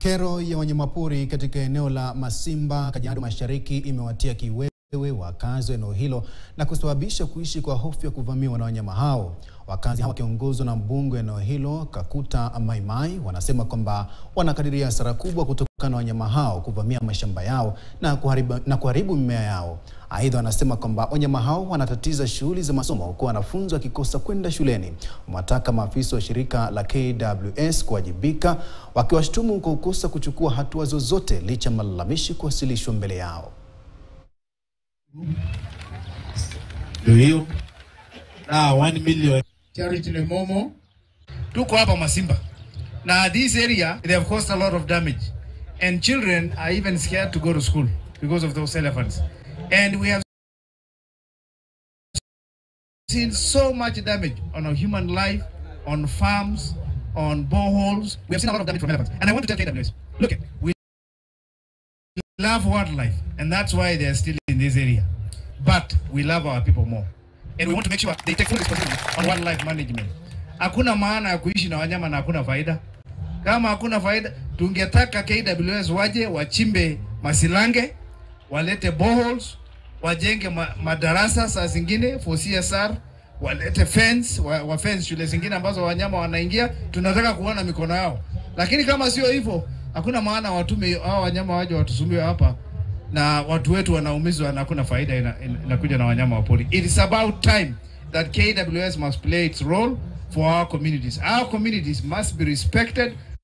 Kero ya wanyamapori katika eneo la Masimba, Kajiado Mashariki imewatia kiwewe wakazi wa eneo hilo na kusababisha kuishi kwa hofu ya kuvamiwa na wanyama hao. Wakazi hao wakiongozwa na mbunge wa eneo hilo Kakuta Maimai wanasema kwamba wanakadiria hasara kubwa kutokana na wanyama hao kuvamia mashamba yao na kuharibu, na kuharibu mimea yao. Aidha, wanasema kwamba wanyama hao wanatatiza shughuli za masomo huku wanafunzi wakikosa kwenda shuleni. Wamewataka maafisa wa shirika la KWS kuwajibika, wakiwashtumu kwa kukosa kuchukua hatua zozote licha ya malalamishi kuwasilishwa mbele yao. Ndio hiyo na 1 million Charity Lemomo. Tuko hapa Masimba. Na this area they have caused a lot of damage and children are even scared to go to school because of those elephants. And we have seen so much damage on our human life, on farms, on boreholes. We have seen a lot of damage from elephants. And I want to tell KWS, look, we love wildlife and that's why they are still in this area. But we love our people more. And we want to make sure they take full responsibility on wildlife management. Hakuna maana ya kuishi na wanyama na hakuna faida. Kama hakuna faida, tungetaka KWS waje wachimbe masilange, walete boreholes, wajenge ma madarasa saa zingine for CSR, walete fence, wa, wa fence shule zingine ambazo wanyama wanaingia. Tunataka kuona mikono yao, lakini kama sio hivyo, hakuna maana watume hao wanyama waje watusumbue hapa na watu wetu wanaumizwa na hakuna faida inakuja ina, inakuja na wanyama wa pori. It is about time that KWS must play its role for our communities. Our communities must be respected